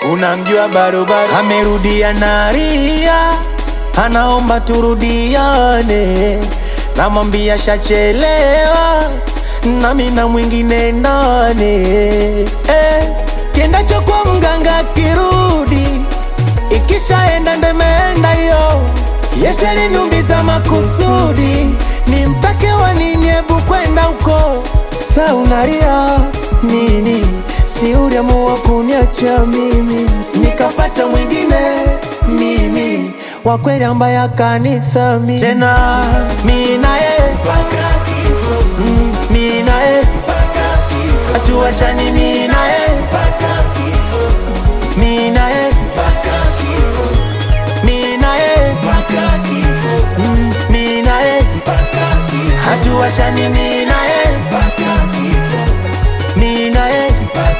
unamjua barobaro amerudia naria anaomba turudiane namwambia shachelewa nami na mwingine ndani eh, kiendacho kwa mganga kirudi ikishaenda ndo imeenda hiyo Yesu aliniumiza makusudi nimtake wa nini hebu kwenda huko sa unalia nini si uliamua kuniacha mimi nikapata mwingine mimi wa kweli ambaye akanithamini tena mi naye Mm, mi naye hatuachani mi naye mi naye mi naye Mm, mi naye hatuachani mi naye mi naye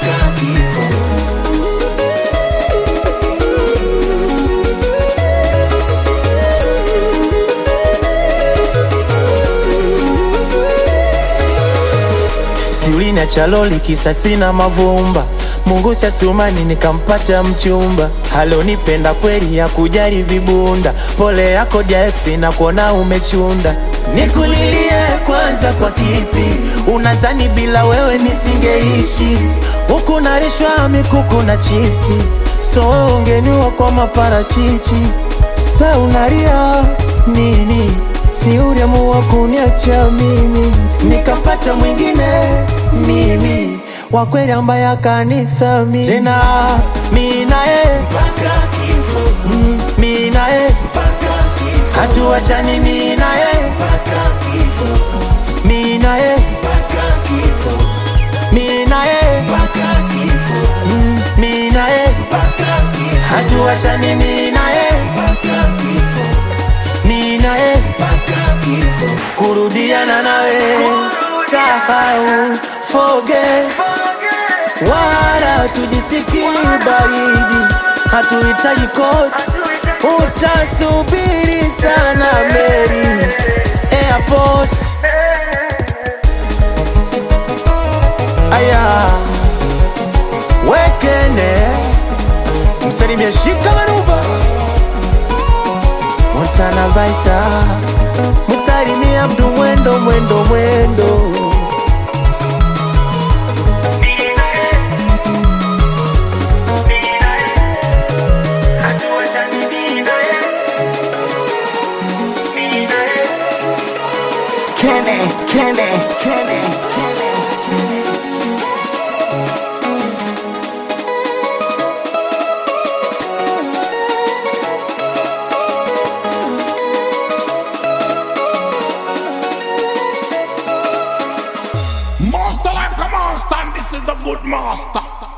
si uliniacha loli kisa sina mavumba Mungu sasumani nikampata mchumba halonipenda kweli ya kujari vibunda pole yako jaeksi na kuona umechunda nikulilie kwanza kwa kipi unadhani bila wewe nisingeishi huku narishwa mikuku na chipsi so ungeniwa kwa maparachichi sa unaria nini si uliamua kuniacha mimi nikapata mwingine mimi wa kweli ambaye akanithamini tena mi naye Mm, mi naye hatuachani mi naye mi naye mi naye Mm, mi naye hatuachani mi naye mi naye kurudiana nawe sahau forget wala tujisiki baridi hatuhitaji koti utasubiri sana meri airport aya wekene msalimia shika manuva Montana Vaisa Musalimia mtu mwendo mwendo mwendo Kenny, Kenny, Kenny, Kenny. Master like a monster, and this is the good master.